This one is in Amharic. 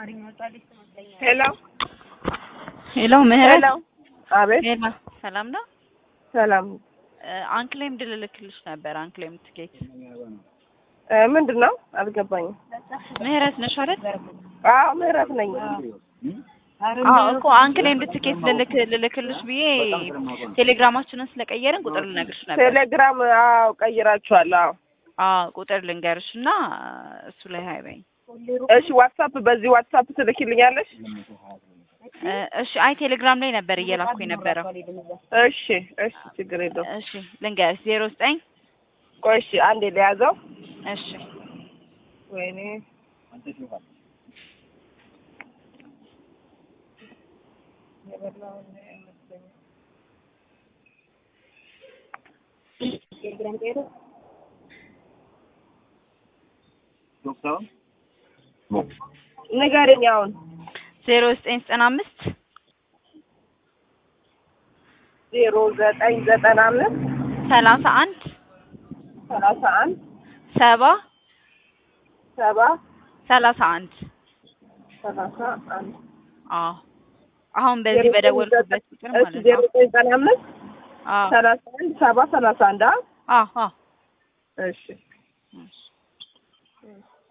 ሄሎ ሄሎ ምህረት ሄሎ አቤት ሄሎ ሰላም ነው ሰላም አንክሌም ድልልክልሽ ነበር አንክሌም ትኬት እ ምንድን ነው አልገባኝም ምህረት ነሽ አይደል አዎ ምህረት ነኝ አዎ እኮ አንክሌም ትኬት ልልክ ልልክልሽ ብዬ ቴሌግራማችንን ስለቀየርን ቁጥር ልነግርሽ ነበር ቴሌግራም አዎ ቀይራችኋል አዎ አዎ ቁጥር ልንገርሽ እና እሱ ላይ ሀይ በይኝ እሺ ዋትሳፕ በዚህ ዋትሳፕ ትልኪልኛለሽ እ እሺ አይ ቴሌግራም ላይ ነበር እየላኩ የነበረው እሺ እሺ ችግር የለውም እሺ ልንገርሽ ዜሮ ዘጠኝ ቆይ እሺ አንዴ ለያዘው እሺ ወይኔ ንገረኝ አሁን ዜሮ ዘጠኝ ዘጠና አምስት ዜሮ ዘጠኝ ዘጠና አምስት ሰላሳ አንድ ሰላሳ አንድ ሰባ ሰባ ሰላሳ አንድ ሰላሳ አንድ አዎ አሁን በዚህ በደወልኩበት ቁጥር እሺ ማለት ዜሮ ነው ዘጠኝ ዘጠና አምስት አዎ ሰላሳ አንድ ሰባ ሰላሳ አንድ አዎ አዎ አዎ እሺ እሺ